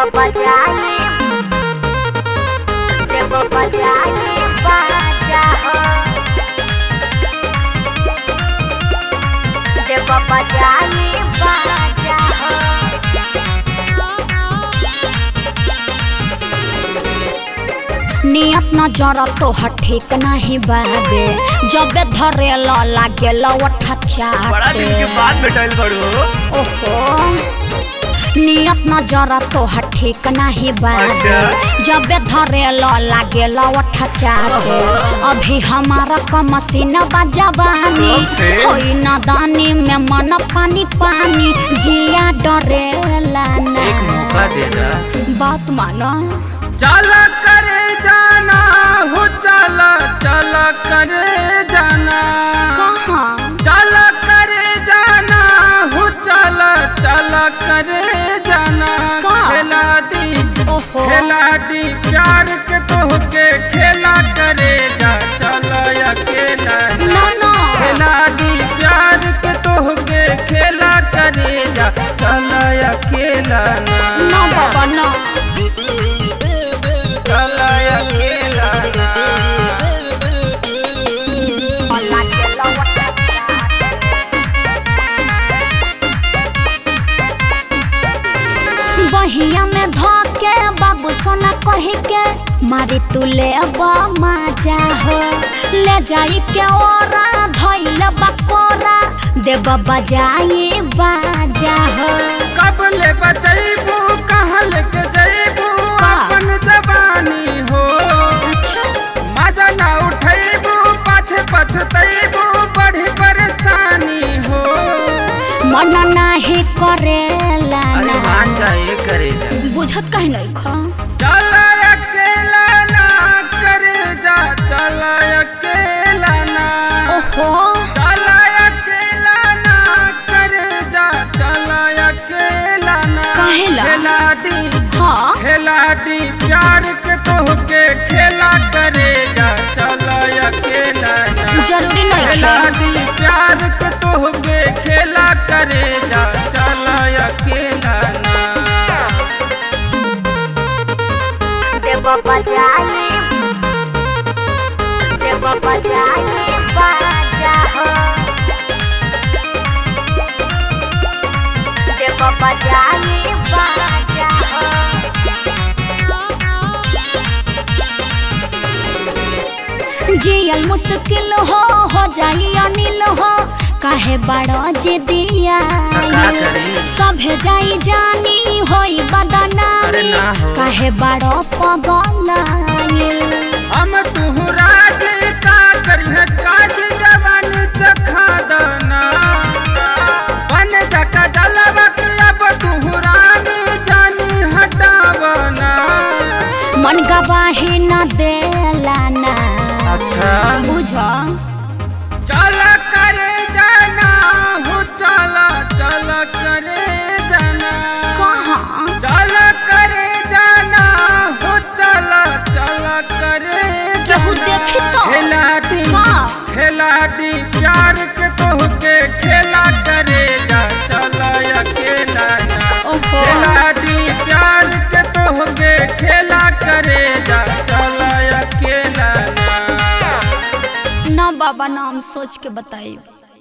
बजाए देव बजाए बाजा हो देव बजाए बाजा हो नियत न जरा तोहर ठीक नाही बाबे जबे धरे ल लागे लवठा बड़ा दिन के चाटे बाद भेटल बड़ू ओहो नियत न जरा तोहर ठीक नाही बाबे अच्छा। जबे धरे ल लागे लवठा चाटे अभी हमारा कमसीन बजवानी कब से? होई न दानी में मन पानी पानी जिया डरेला ना एक मौका दे दा बात मानो चला करे जाना हो चला चला करे जाना कहाँ चला करे जाना हो चला चला करे जाना का? खेला दी ओहो खेला दी प्यार के तोहके खेला करे जा चला अकेला ना। ना ना खेला दी प्यार के तोहके खेला करे जा चला अकेला ना ना बाबा ना चला अकेला ना लागे लवटा बहिया में धके बाबू सोना कही के मारी तू ले मजा हो ले जाई के ओरा धइल बकोरा देव बजाई बाजा हो कब ले बचैबू कहल के जैबू का? अपन जवानी हो अच्छा मजा ना उठैबू पाछे पछतैबू बड़ी परेशानी हो मन नाही करेला ना चाहिए करेगा बुझत कहीं नहीं खा चला अकेला ना करे जा चला अकेला ना ओहो चला अकेला ना करे जा चला अकेला ना काहेला? खेला दी हाँ खेला दी प्यार के तोहके खेला करे जा चला अकेला ना जरूरी नहीं खेला खेला दी प्यार के तोहके खेला करे जा चला अकेला ना देव बजाए देव बजाए बाजा हो देव बजाए बाजा हो जियल मुश्किल हो हो जाई अनिल हो काहे बड़ो जे दिया का करी? सभे जाई जानी होई अरे बदनामी ना हो। काहे बड़ो पगल हम तुहु राज का करिह काज जवान चखा दाना बन जका जलवक अब तुहु रानी जानी हटावना मन गवाही न देला ना अच्छा बुझ चला करे जाना हो चला चला करे जाना कहाँ चला करे जाना हो चला चला करे केहू जाना देखी तो? खेला दी हाँ। खेला दी प्यार के तोहके खेला करे जा चला अकेला ना ओहो खेला दी प्यार के तोहके खेला करे जा चला अकेला ना ना बाबा नाम सोच के बताई